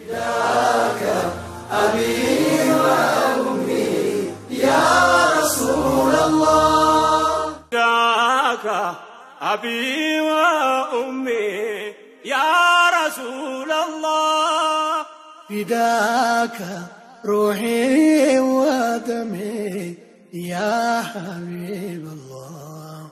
فداك أبي وأمي يا رسول الله فداك روحي ودمي يا حبيب الله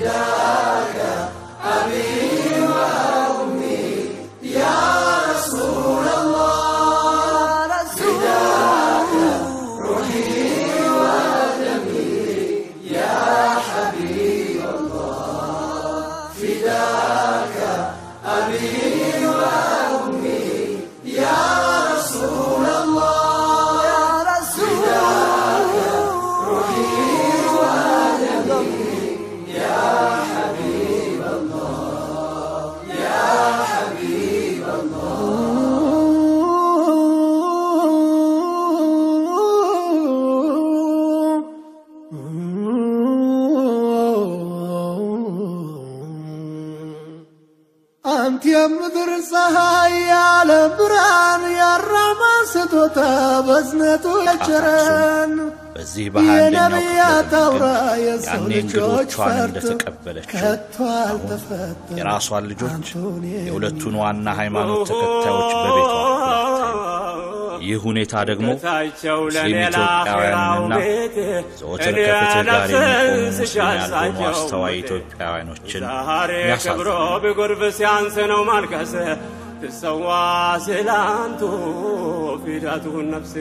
አንተ የምድር ፀሐይ ያለ ብርሃን ያራማ ስጦታ በዝነቱ የቸረን በዚህ በሃያኛው ክፍለ የነቢያት አውራ ዘመን የሰው ያኔ ልጆች እንግዶቿን ፈርጥ እንደተቀበለችው ከቶ አሁን አልተፈጠረም። የራሷን ልጆች አንቶኒ የሁለቱን ዋና ሃይማኖት ተከታዮች በቤቷ አፍላታል። ይህ ሁኔታ ደግሞ ታቸው ሙስሊም ለሌላ ኢትዮጵያውያንና ቤት ዘወትር እኔ ከፍትህ ጋር የሚቆሙ ነፍስን ሙስሊም ያልሆኑ ስሻሳቸው አስተዋይ ኢትዮጵያውያኖችን ዛሬ ክብሮ ያሳዝናል። ቢጎርፍ ሲያንስ ነው ማልቀስ ትሰዋ ስላንቱ ፊዳቱን ነፍሴ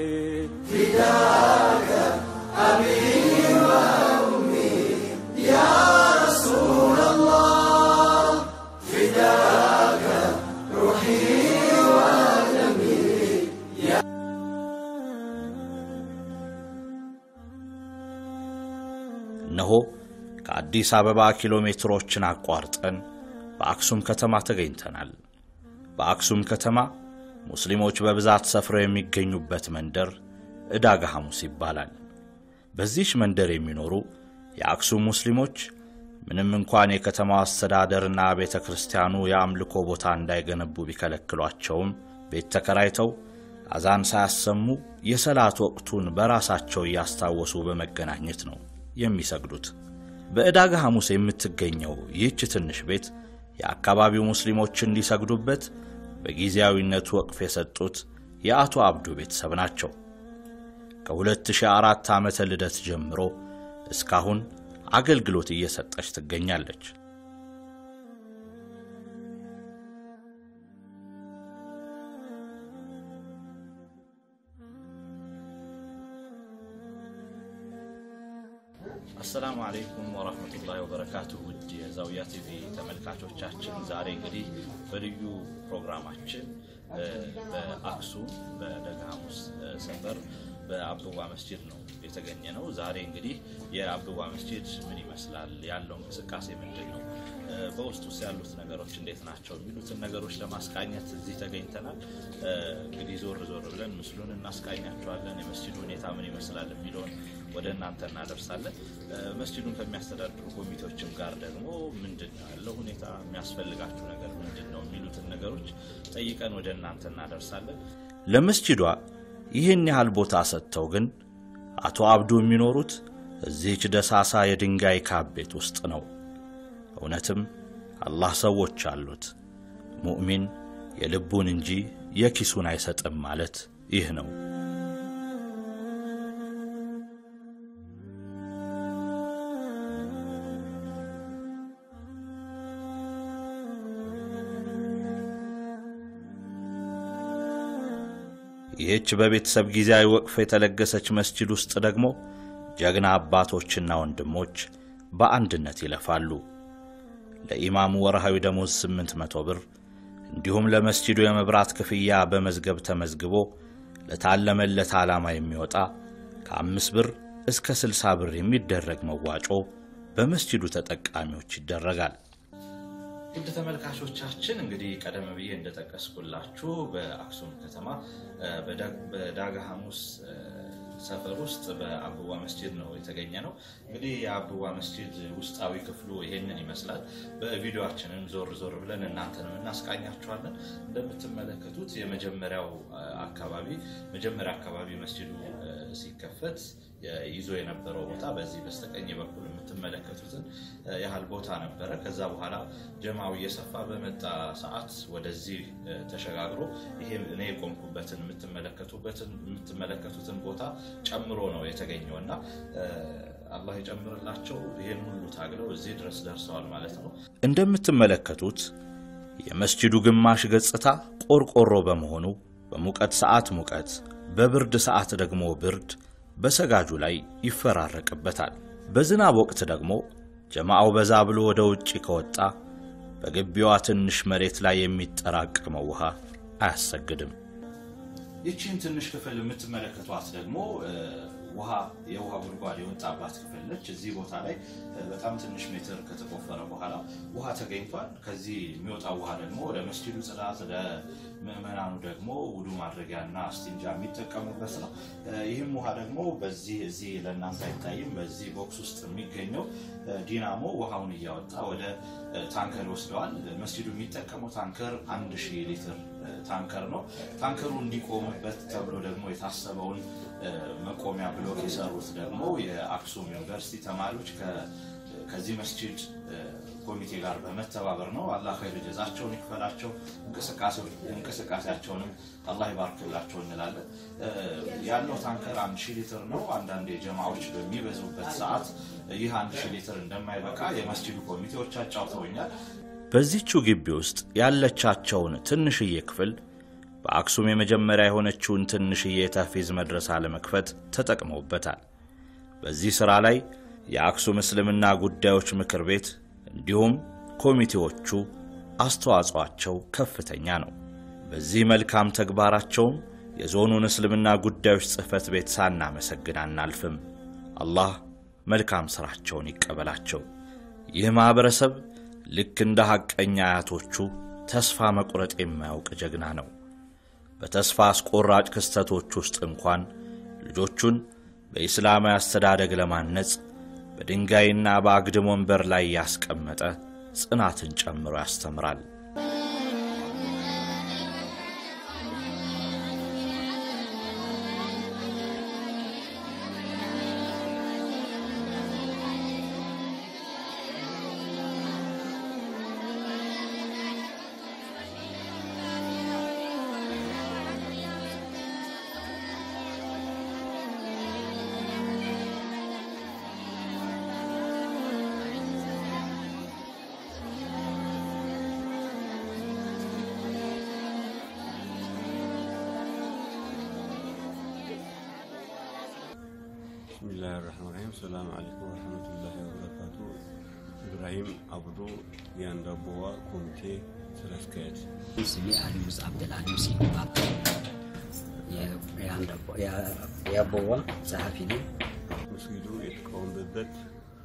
እነሆ ከአዲስ አበባ ኪሎ ሜትሮችን አቋርጠን በአክሱም ከተማ ተገኝተናል። በአክሱም ከተማ ሙስሊሞች በብዛት ሰፍረው የሚገኙበት መንደር ዕዳጋ ሐሙስ ይባላል። በዚህች መንደር የሚኖሩ የአክሱም ሙስሊሞች ምንም እንኳን የከተማው አስተዳደርና ቤተ ክርስቲያኑ የአምልኮ ቦታ እንዳይገነቡ ቢከለክሏቸውም ቤት ተከራይተው አዛን ሳያሰሙ የሰላት ወቅቱን በራሳቸው እያስታወሱ በመገናኘት ነው የሚሰግዱት። በዕዳጋ ሐሙስ የምትገኘው ይህች ትንሽ ቤት የአካባቢው ሙስሊሞች እንዲሰግዱበት በጊዜያዊነቱ ወቅፍ የሰጡት የአቶ አብዱ ቤተሰብ ናቸው። ከ2004 ዓመተ ልደት ጀምሮ እስካሁን አገልግሎት እየሰጠች ትገኛለች። አሰላሙ አለይኩም ወራህመቱላሂ ወበረካቱሁ። ውድ የዛውያ ቲቪ ተመልካቾቻችን ዛሬ እንግዲህ በልዩ ፕሮግራማችን እ፣ በአክሱም በደጋ ሐሙስ እ፣ ሰፈር በአብዱዋ መስጂድ ነው የተገኘ ነው። ዛሬ እንግዲህ የአብዱዋ መስጂድ ምን ይመስላል፣ ያለው እንቅስቃሴ ምንድን ነው፣ እ፣ በውስጥ ውስጥ ያሉት ነገሮች እንዴት ናቸው የሚሉትን ነገሮች ለማስቃኘት እዚህ ተገኝተናል። እ፣ እንግዲህ ዞር ዞር ብለን ምስሉን እናስቃኛቸዋለን። የመስጂዱ ሁኔታ ምን ይመስላል የሚለውን ወደ እናንተ እናደርሳለን። እ፣ መስጂዱን ከሚያስተዳድሩ ኮሚቴዎችም ጋር ደግሞ ምንድን ነው ያለው ሁኔታ፣ የሚያስፈልጋችሁ ነገር ምንድን ነው የሚሉትን ነገሮች ጠይቀን ወደ እናንተ እናደርሳለን። ለመስጂዷ ይህን ያህል ቦታ ሰጥተው ግን አቶ አብዱ የሚኖሩት እዚህች ደሳሳ የድንጋይ ካብ ቤት ውስጥ ነው። እውነትም አላህ ሰዎች አሉት። ሙእሚን የልቡን እንጂ የኪሱን አይሰጥም ማለት ይህ ነው። ይህች በቤተሰብ ጊዜያዊ ወቅፍ የተለገሰች መስጂድ ውስጥ ደግሞ ጀግና አባቶችና ወንድሞች በአንድነት ይለፋሉ። ለኢማሙ ወርሃዊ ደሞዝ 800 ብር እንዲሁም ለመስጂዱ የመብራት ክፍያ በመዝገብ ተመዝግቦ ለታለመለት ዓላማ የሚወጣ ከአምስት ብር እስከ 60 ብር የሚደረግ መዋጮ በመስጂዱ ተጠቃሚዎች ይደረጋል። ውድ ተመልካቾቻችን እንግዲህ ቀደም ብዬ እንደጠቀስኩላችሁ በአክሱም ከተማ እ፣ በዳ- በዳጋ ሐሙስ እ፣ ሰፈር ውስጥ በአብዋ መስጂድ ነው የተገኘ ነው። እንግዲህ የአብዋ መስጂድ ውስጣዊ ክፍሉ ይሄንን ይመስላል። በቪዲዮችንም ዞር ዞር ብለን እናንተንም እናስቃኛችኋለን። እንደምትመለከቱት የመጀመሪያው አካባቢ መጀመሪያ አካባቢ መስጂዱ ሲከፈት ይዞ የነበረው ቦታ በዚህ በስተቀኝ በኩል የምትመለከቱትን ያህል ቦታ ነበረ። ከዛ በኋላ ጀማው እየሰፋ በመጣ ሰዓት ወደዚህ ተሸጋግሮ ይሄ እኔ የቆምኩበትን የምትመለከቱትን ቦታ ጨምሮ ነው የተገኘው እና አላህ የጨምርላቸው ይህን ሁሉ ታግለው እዚህ ድረስ ደርሰዋል ማለት ነው። እንደምትመለከቱት የመስጂዱ ግማሽ ገጽታ ቆርቆሮ በመሆኑ በሙቀት ሰዓት ሙቀት፣ በብርድ ሰዓት ደግሞ ብርድ በሰጋጁ ላይ ይፈራረቅበታል። በዝናብ ወቅት ደግሞ ጀማዓው በዛ ብሎ ወደ ውጭ ከወጣ በግቢዋ ትንሽ መሬት ላይ የሚጠራቀመው ውሃ አያሰግድም። ይቺን ትንሽ ክፍል የምትመለከቷት ደግሞ ውሃ የውሃ ጉድጓድ የወጣባት ክፍል ነች። እዚህ ቦታ ላይ በጣም ትንሽ ሜትር ከተቆፈረ በኋላ ውሃ ተገኝቷል። ከዚህ የሚወጣው ውሃ ደግሞ ለመስጂዱ ጽዳት፣ ለምዕመናኑ ደግሞ ውዱ ማድረጊያና አስቲንጃ የሚጠቀሙበት ነው። ይህም ውሃ ደግሞ በዚህ እዚህ ለእናንተ አይታይም። በዚህ ቦክስ ውስጥ የሚገኘው ዲናሞ ውሃውን እያወጣ ወደ ታንከር ይወስደዋል። መስጂዱ የሚጠቀመው ታንከር አንድ ሺህ ሊትር ታንከር ነው። ታንከሩ እንዲቆምበት ተብሎ ደግሞ የታሰበውን መቆሚያ ብሎክ የሰሩት ደግሞ የአክሱም ዩኒቨርሲቲ ተማሪዎች ከዚህ መስጂድ ኮሚቴ ጋር በመተባበር ነው። አላህ ኸይር ጀዛቸውን ይክፈላቸው፣ እንቅስቃሴያቸውንም አላህ ይባርክላቸው እንላለን። ያለው ታንከር አንድ ሺህ ሊትር ነው። አንዳንድ የጀማዎች በሚበዙበት ሰዓት ይህ አንድ ሺህ ሊትር እንደማይበቃ የመስጂዱ ኮሚቴዎች አጫውተውኛል። በዚቹ ግቢ ውስጥ ያለቻቸውን ትንሽዬ ክፍል በአክሱም የመጀመሪያ የሆነችውን ትንሽዬ ተፊዝ መድረሳ ለመክፈት ተጠቅመውበታል። በዚህ ሥራ ላይ የአክሱም እስልምና ጉዳዮች ምክር ቤት እንዲሁም ኮሚቴዎቹ አስተዋጽኦአቸው ከፍተኛ ነው። በዚህ መልካም ተግባራቸውም የዞኑን እስልምና ጉዳዮች ጽሕፈት ቤት ሳናመሰግን አናልፍም። አላህ መልካም ሥራቸውን ይቀበላቸው። ይህ ማኅበረሰብ ልክ እንደ ሐቀኛ አያቶቹ ተስፋ መቁረጥ የማያውቅ ጀግና ነው። በተስፋ አስቆራጭ ክስተቶች ውስጥ እንኳን ልጆቹን በኢስላማዊ አስተዳደግ ለማነጽ በድንጋይና በአግድም ወንበር ላይ ያስቀመጠ ጽናትን ጨምሮ ያስተምራል። ብስሚላህ ራህማን ራሂም ሰላም አለይኩም ወረህመቱላሂ ወበረካቱ። ኢብራሂም አብዱ የአንዳቦዋ ኮሚቴ ስራ አስኪያጅ። ስሜ አሊ ሙሳ አብደልአሊም ሲባል የአቦዋ ጸሐፊ ነኝ። መስጊዱ የተቃወመበት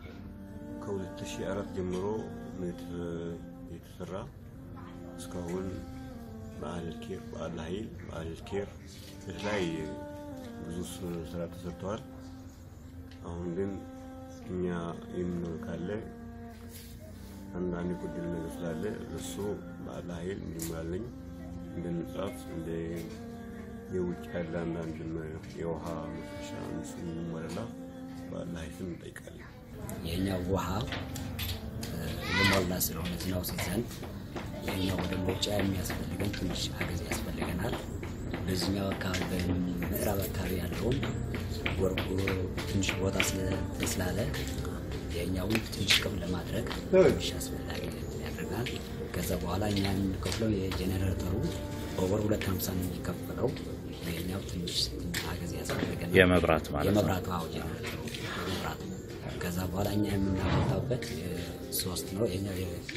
ከ2004 ጀምሮ ነው የተ- የተሰራ እስካሁን በአህለል ኬር በአል ሀይል በአህለል ኬር የተለያየ ብዙ ስራ ተሰርተዋል። አሁን ግን እኛ የምንኖር ካለ አንዳንድ የጎደለ ነገር ስላለ እሱ በአል ሀይል እንዲሞላልኝ እንደ ንጻፍ እንደ የውጭ ያለ አንዳንድ የውሃ መፍሰሻ እሱ እንዲሞላላ በአል ሀይል ስም እንጠይቃለን። የኛው ውሃ የሞላ ስለሆነ ዝናው ሲዘንብ የኛው ወደ መውጫ የሚያስፈልገን ትንሽ አገዝ ያስፈልገናል። በዚህኛው አካባቢ በምዕራብ አካባቢ ያለውም ወርቁ ትንሽ ቦታ ስለ- ስላለ የኛውን ትንሽ ቅም ለማድረግ ትንሽ አስፈላጊ ያደርጋል። ከዛ በኋላ እኛ የምንከፍለው የጄኔሬተሩ በወር ሁለት ሀምሳ ነው የሚከፈለው። የኛው ትንሽ አገዝ ያስፈልገናል። የመብራት ማለት ነው። የመብራቱ አዎ ጄኔሬተሩ የመብራቱ ከዛ በኋላ እኛ የምናወጣበት ሶስት ነው። ይሄኛው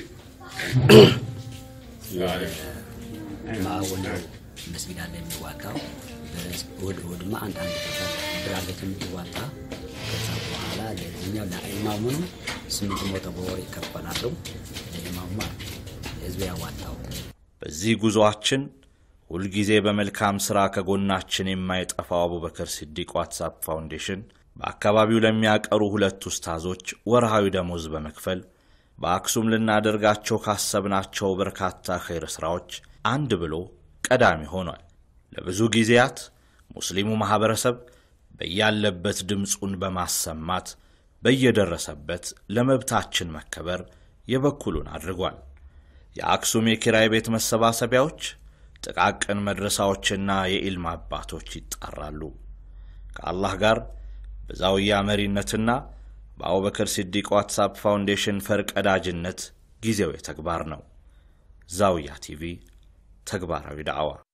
ማወነ መስጊድ አለ የሚዋጣው እሑድ እሑድማ አንድ አንድ ብር አለች የምትዋጣ። ከዛ በኋላ ለዚህኛው ለኢማሙ ስምንት መቶ በወር ይከፈላሉ። ለኢማሙ ህዝቡ ያዋጣው በዚህ ጉዞአችን ሁልጊዜ በመልካም ሥራ ከጎናችን የማይጠፋው አቡበከር ሲዲቅ ዋትሳፕ ፋውንዴሽን በአካባቢው ለሚያቀሩ ሁለት ኡስታዞች ወርሃዊ ደሞዝ በመክፈል በአክሱም ልናደርጋቸው ካሰብናቸው በርካታ ኸይር ሥራዎች አንድ ብሎ ቀዳሚ ሆኗል። ለብዙ ጊዜያት ሙስሊሙ ማኅበረሰብ በያለበት ድምፁን በማሰማት በየደረሰበት ለመብታችን መከበር የበኩሉን አድርጓል። የአክሱም የኪራይ ቤት መሰባሰቢያዎች፣ ጥቃቅን መድረሳዎችና የኢልም አባቶች ይጣራሉ። ከአላህ ጋር በዛውያ መሪነትና በአቡበከር ሲዲቅ ዋትሳፕ ፋውንዴሽን ፈርቀዳጅነት ጊዜው የተግባር ነው። ዛውያ ቲቪ ተግባራዊ ዳዕዋ